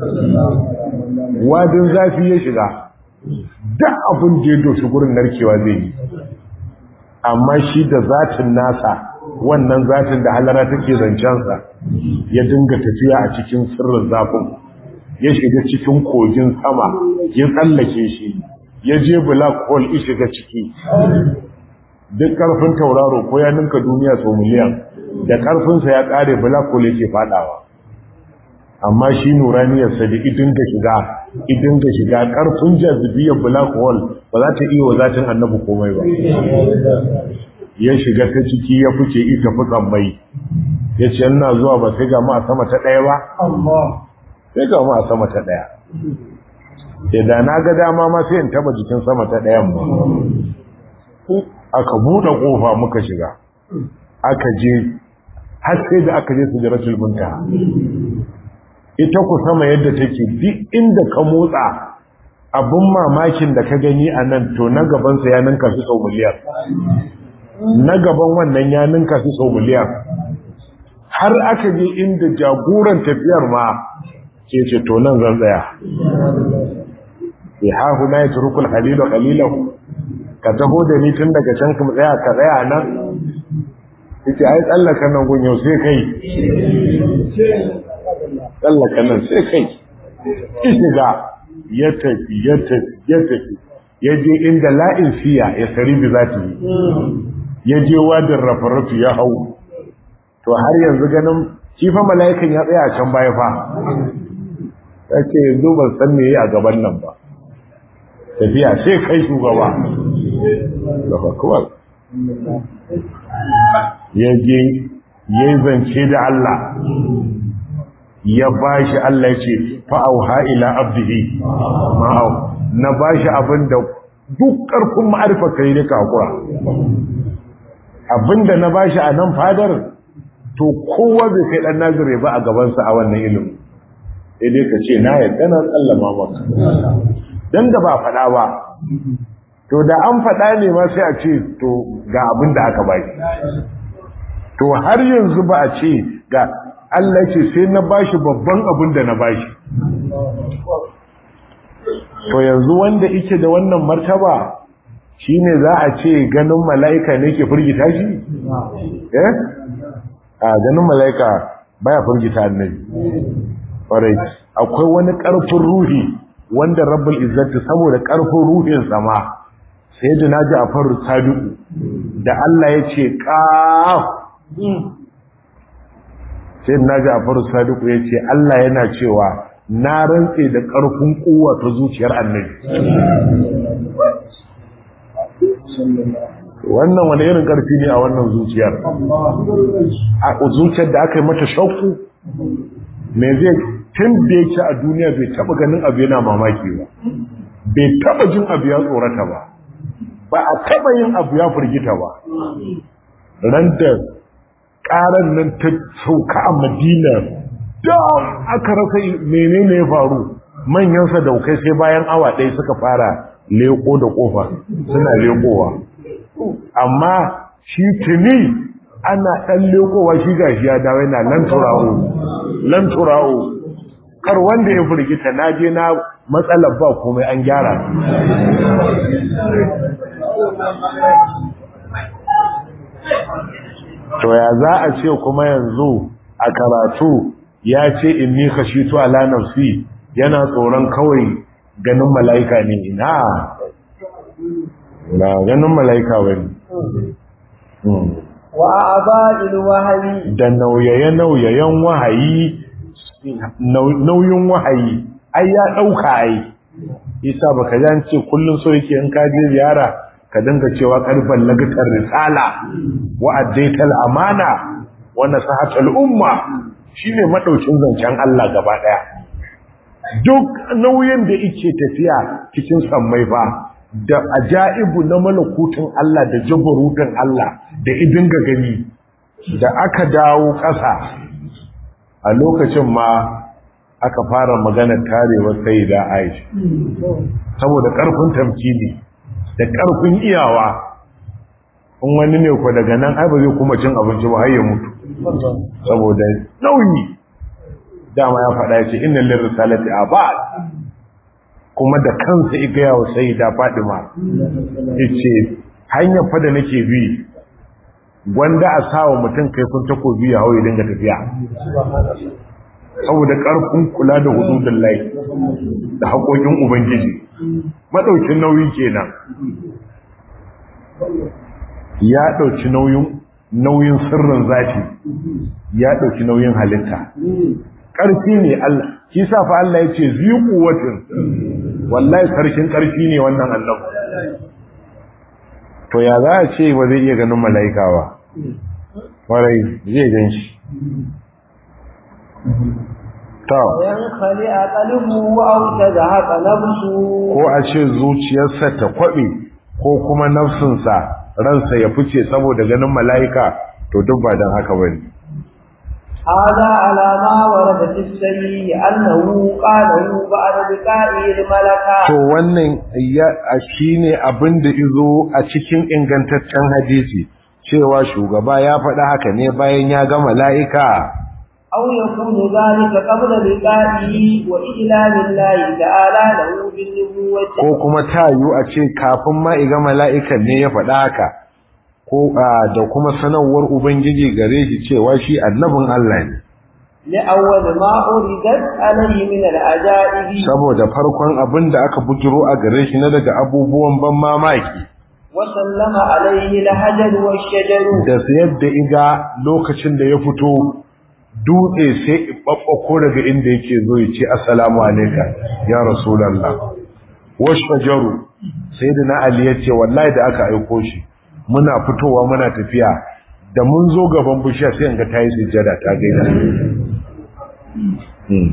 wadin zafi ya shiga duk abin da ya doshi gurin narkewa zai yi amma shi da zatin nasa wannan zatin da halara take zancensa ya dinga tafiya a cikin sirrin zafin ya shiga cikin kogin sama ya tsallake shi ya je black hole ya shiga ciki duk karfin tauraro ko ya ninka duniya sau miliyan da karfinsa ya kare black hole yake fadawa amma shi nuraniyarsa da idin ga shiga idin ga shiga karfin jazibiyar black hole ba za ta iya wa zatin annabi komai ba ya shiga ta ciki ya fice ita fi mai ya ce yana zuwa ba sai ga mu a sama ta ɗaya ba sai ga mu a sama ta ɗaya sai da na ga dama ma sai in taba jikin sama ta ɗayan ba aka buɗe ƙofa muka shiga aka je har sai da aka je su jiratul muntaha ita ku sama yadda take duk inda ka motsa abin mamakin da ka gani a nan to na gabansa ya ninka su sau miliyan na gaban wannan ya ninka su sau miliyan har aka je inda jagoran tafiyar ma ke ce to nan zan tsaya ya hahu na ya turukul halilu halilahu ka taho da ni tun daga can kuma tsaya ka tsaya nan ita ai tsallaka nan gun yau sai kai tsallaka nan sai kai shiga ya tafi ya tafi ya tafi ya je inda la'in siya ya sari bi za ta yi ya je wadin rafaratu ya hau to har yanzu ganin kifa mala'ikan ya tsaya a can baya fa ya ce yanzu ban san me yi a gaban nan ba tafiya sai kai shugaba gaba kawai ya je ya yi zance da Allah ya bashi Allah ce fa'auha ila abdihi ma'au na bashi abin da duk ƙarfin ma'arifa kai da kakura abinda na bashi a nan fadar to kowa bai kai ɗan nazire ba a gabansa a wannan ilimin sai dai ka ce na yadda na tsallama maka don da ba faɗa ba to da an faɗa ne ma sai a ce to ga abin da aka bashi to har yanzu ba a ce ga Allah ce sai na bashi babban abin da na bashi to yanzu wanda yake da wannan martaba shine za a ce ganin mala'ika ne ke firgita shi eh a ganin mala'ika baya firgita annabi ƙwarai akwai wani ƙarfin ruhi wanda rabbul izzati saboda ƙarfin ruhin sama sai da naji a faru sadiku da Allah ya ce ƙaf sai na ji a faru sadiku ya ce Allah yana cewa na rantse da ƙarfin kowa ta zuciyar annabi wannan wani irin ƙarfi ne a wannan zuciyar a zuciyar da aka yi mata shauku me zai tun da ya ci a duniya bai taɓa ganin abu yana mamaki ba bai taɓa jin abu ya tsorata ba ba a taɓa yin abu ya firgita ba ran da ƙaran nan ta sauka a madina da aka rasa menene ya faru manyan sadaukai sai bayan awa ɗaya suka fara leko da ƙofa suna lekowa amma shi tuni ana ɗan lekowa shi gashi ya dawo yana lan turawo lan turawo kar wanda ya firgita na je na matsalar ba komai an gyara to ya za a ce kuma yanzu a karatu ya ce in ni khashitu ala nafsi yana tsoron kawai ganin mala'ika ne ina na ganin mala'ika bane wa aba'il wahyi da nauyaye nauyayen wahayi nauyin wahayi ai ya dauka ai isa baka jan ce kullun so yake in ka je ziyara ka dinga cewa karban lagatar risala wa addaital amana wa nasahatul umma shine madaukin zancen Allah gaba daya duk nauyin da yake tafiya cikin sammai fa da ajaibu na malakutun Allah da jabarutun Allah da idin ga gani da aka dawo ƙasa a lokacin ma aka fara magana tarewar sai da Aisha saboda ƙarfin tamkini da ƙarfin iyawa in wani ne ku daga nan ai ba zai kuma cin abinci ba har ya mutu saboda nauyi dama ya faɗa ya ce inna lir risalati abad kuma da kansa iga yawo sai da Fadima yace hanyar fa da nake bi gwanda a sawa mutum kaifin takobi ya hawo ya dinga tafiya saboda ƙarfin kula da hududun lai da haƙoƙin ubangiji maɗaukin nauyi kenan ya ɗauki nauyin nauyin sirrin zafi ya ɗauki nauyin halitta ƙarfi ne Allah shi sa fa Allah ya ce ziku watin wallahi sarkin ƙarfi ne wannan annabi to ya za a ce ba zai iya ganin mala'ika ba warai zai gan shi to yankhali aqaluhu aw tadhaqa nafsu ko a ce zuciyarsa ta kwabe ko kuma nafsinsa ransa ya fice saboda ganin mala'ika to duk ba don haka bane هذا على ما ورد في السيء أنه قاله بعد بقائه الملكة to wannan ya shine abin da izo a cikin ingantaccen hadisi cewa shugaba ya faɗa haka ne bayan ya ga mala'ika أو يكون ذلك قبل بقائه وإعلان الله تعالى له بالنبوة ko kuma tayu a ce kafin ma iga mala'ikan ne ya faɗa haka ko a, da kuma sanarwar ubangiji gare shi cewa shi annabin Allah ne لأول ما أردت عليه من العجائب saboda farkon abin da aka bujiro a gare shi na daga abubuwan ban mamaki وسلم عليه الحجر والشجر da yadda iga lokacin da ya fito dutse sai babbako daga inda yake zo ya ce assalamu alaika ya rasulullah washajaru sayyidina ali ya ce wallahi da aka aiko shi muna fitowa muna tafiya da mun zo gaban bishiya sai in ga tayi sujjada ta gaida Hmm.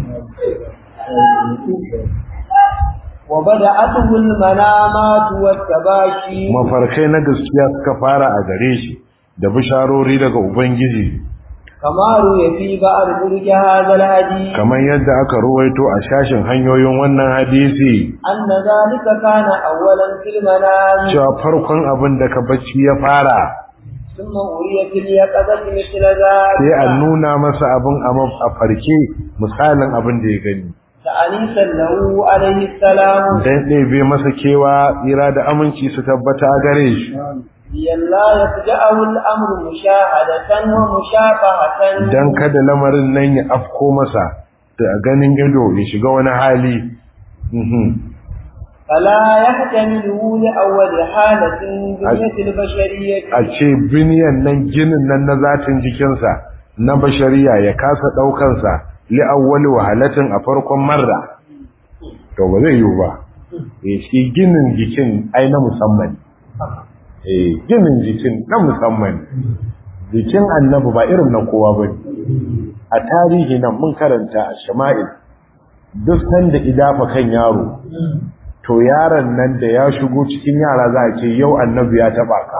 وبدأته المنامات والتباشي mafarkai na gaskiya suka fara a gare shi da bisharori daga ubangiji كما روي في بعض طرق هذا الحديث kamar yadda aka ruwaito a shashin hanyoyin wannan hadisi أن ذلك كان أولا في المنام cewa farkon abin da ka bacci ya fara ثم أري في اليقظة مثل ذلك sai a nuna masa abin a maf- a farke misalin abin da ya gani تأنيسا له عليه السلام dan ɗebe masa kewa tsira da aminci su tabbata a gare shi لئلا يفجأه الأمر مشاهدة ومشافهة dan kada lamarin nan ya afko masa da ganin ido ya shiga wani hali Mhm. فلا يحتمله لأول حالة بنية البشرية a ce biniyan nan ginin nan na zatin jikinsa na bashariya ya kasa ɗaukansa li'awwali wahalatin a farkon marra to ba zai yiwu ba eh shi ginin jikin ai na musamman eh ginin jikin na musamman jikin annabi ba irin na kowa ba a tarihi nan mun karanta a shama'il duk sanda idafa kan yaro to yaron nan da ya shigo cikin yara za a ce yau annabi ya taba ka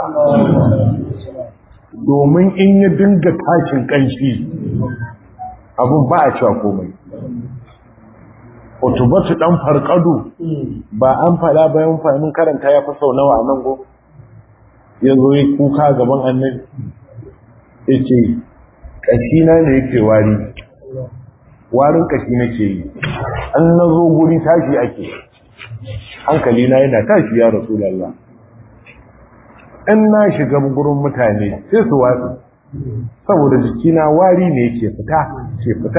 domin in ya dinga tashin kanshi abun ba a cewa komai otubatu dan farkadu ba an fada bayan fahimin karanta ya fi sau nawa a nan go ya zo ya kuka gaban annabi ya ce ƙashina ne yake wari warin ƙashi nake yi an na zo guri tashi ake hankali na yana tashi ya rasulallah in na shiga gurin mutane sai su watsu saboda jikina wari ne yake fita ke fita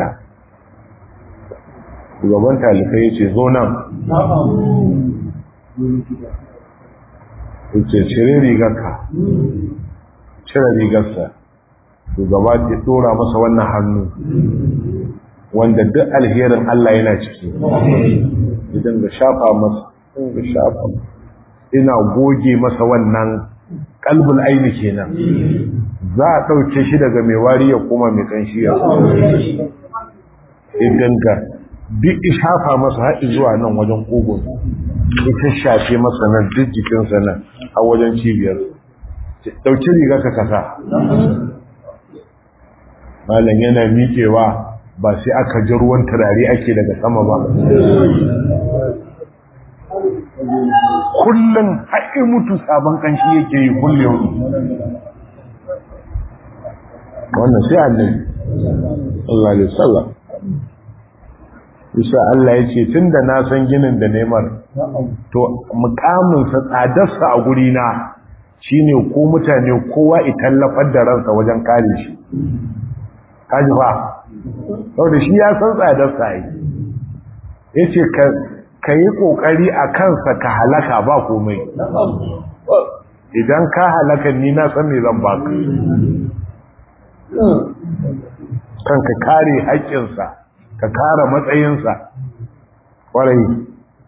shugaban talibai ya ce zo nan ya ce cire rigarka cire rigarsa shugaba ya dora masa wannan hannu wanda duk alherin Allah yana ciki idan da shafa masa da shafa ina goge masa wannan kalbul aini kenan za a ɗauke shi daga mai wari ya koma mai kanshi ya idan ka duk shafa masa haɗi zuwa nan wajen kogon ita shafe masa nan duk jikinsa nan a wajen cibiyar ɗauki riga ka kasa malam yana miƙewa ba sai aka ji ruwan turare ake daga sama ba kullum haƙi mutu sabon ƙanshi yake yi kullum wannan sai annabi Allah ya sallam isa Allah ya ce tun da na san ginin da neman to mukaminsa tsadarsa a gurina shine ko mutane kowa itallafar da ransa wajen kare shi kaji ba saboda shi ya san tsadarsa yi ya ce ka yi ƙoƙari a kansa ka halaka ba komai idan ka halaka ni na san me zan baka kan ka kare haƙƙinsa ka kare matsayinsa ƙwarai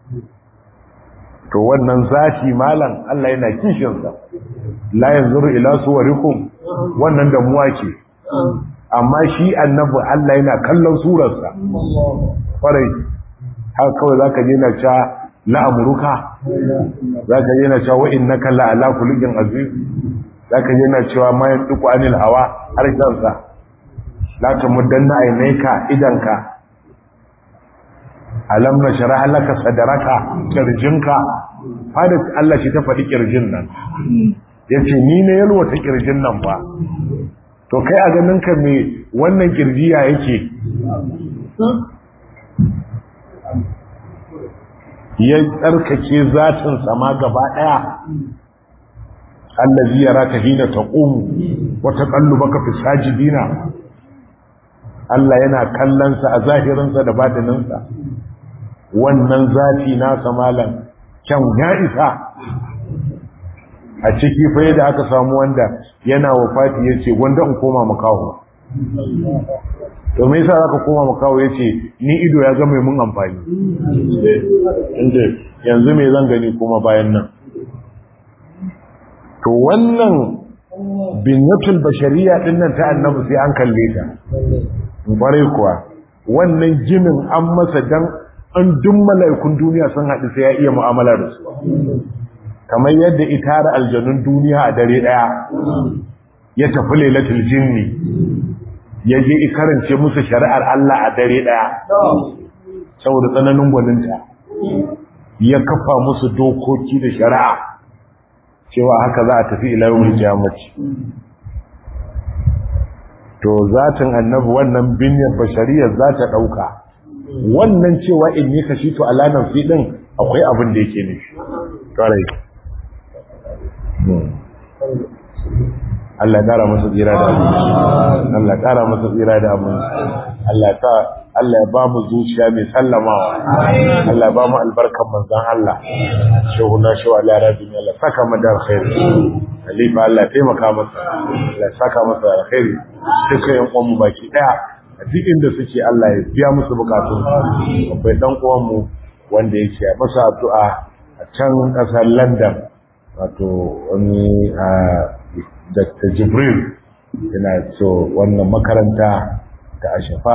to wannan zafi malam Allah yana kishinsa la yanzuru ila suwarikum wannan damuwa ce amma shi annabi Allah yana kallon surarsa ƙwarai haka kawai zaka je na ca la'amuruka za ka yana cewa innaka la'ala khuluqin aziz za ka yana cewa ma yantiqu anil hawa harshensa la tamuddanna aynayka idanka alam nashra laka sadraka kirjinka fada Allah shi ta faɗi kirjin nan yace ni ne yalwata kirjin nan ba to kai a ganin ka me wannan kirjiya yake ya tsarkake zatin sama gaba daya allazi yaraka hina taqum wa taqallubaka fi sajidina Allah yana kallon sa a zahirin sa da batinin sa wannan zati na samalan kyan ya isa a ciki fa yadda aka samu wanda yana wafati yace wanda in koma makaho to me yasa zaka koma makaho yace ni ido ya ga mai mun amfani inda yanzu me zan gani kuma bayan nan to wannan binyatul bashariya din nan ta annabi sai an kalle ta bare kuwa wannan jinin an masa dan an duk mala'ikun duniya sun haɗu sai ya iya mu'amala da su kamar yadda itara aljanun duniya a dare daya ya tafi lailatul jinni ya je ikarance musu shari'ar Allah a dare daya saboda tsananin gwaninta ya kafa musu dokoki da shari'a cewa haka za a tafi ila yawmul qiyamati to zatin annabi wannan binyar bashariyar za ta dauka wannan cewa in yi kashi to ala nafsi din akwai abin da yake nufi kare Allah kara masa tsira da abinci Allah kara masa tsira da abinci Allah ta Allah ya ba mu zuciya mai sallamawa Allah ya ba mu albarkan manzon Allah shehu na shehu Allah rabbi Allah saka mu da alkhairi Khalifa Allah taimaka masa Allah saka masa alkhairi dukkan yan uwan mu baki daya a duk inda suke Allah ya biya musu bukatun akwai dan uwan mu wanda yake masa addu'a a can kasar London wato wani a Dr. Jibril yana so wannan makaranta ta Ashafa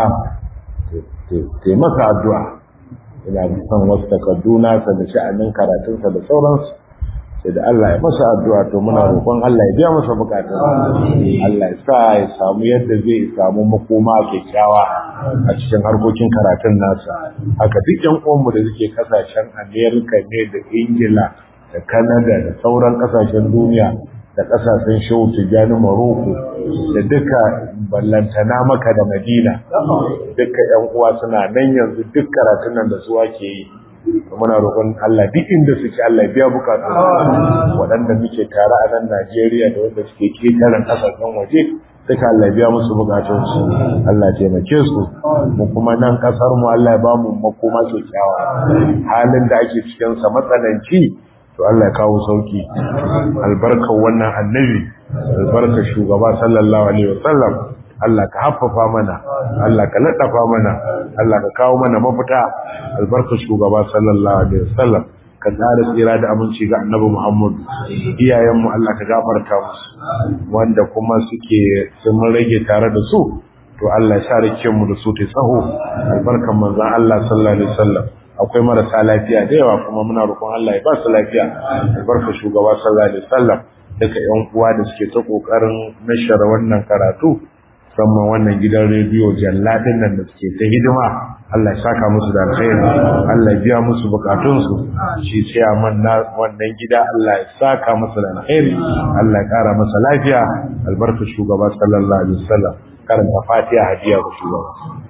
ta masa addu'a ina son wasu takardu nasa da sha'anin karatunsa da sauransu sai da Allah ya masa addu'a to muna roƙon Allah ya biya masa bukatun Allah ya sa ya samu yadda zai samu makoma kyakkyawa a cikin harkokin karatun nasa haka duk yan uwanmu da suke kasashen Amerika ne da Ingila da Canada da sauran kasashen duniya da kasashen shehu tijjani maroko da duka ballantana maka da madina duka yan uwa suna nan yanzu duk karatun nan da suwa ke yi muna roƙon Allah duk inda suke Allah biya bukatu waɗanda muke tare a nan Najeriya da wanda suke ketaren kasashen waje duka Allah biya musu bukatun su Allah taimake su mu kuma nan kasar mu Allah ya ba mu makoma kyakkyawa halin da ake cikin sa matsananci to Allah ya kawo sauki albarkar wannan annabi albarkar shugaba sallallahu alaihi wasallam Allah ka haffafa mana Allah ka laddafa mana Allah ka kawo mana mafita albarkar shugaba sallallahu alaihi wasallam ka tsara tsira da aminci ga annabi Muhammad iyayenmu Allah ka gafarta musu wanda kuma suke sun rage tare da su to Allah ya sa mu da su ta tsaho albarkan manzon Allah sallallahu alaihi wasallam akwai marasa lafiya da yawa kuma muna roƙon Allah ya ba su lafiya albarka shugaba sallallahu alaihi wasallam daga yan uwa da suke ta kokarin nashara wannan karatu musamman wannan gidan rediyo jalladin nan da suke ta hidima Allah ya saka musu da alkhairi Allah ya biya musu bukatun su shi chairman na wannan gida Allah ya saka masa da alkhairi Allah ya kara masa lafiya albarka shugaba sallallahu alaihi wasallam karanta fatiha hadiya ga shugaba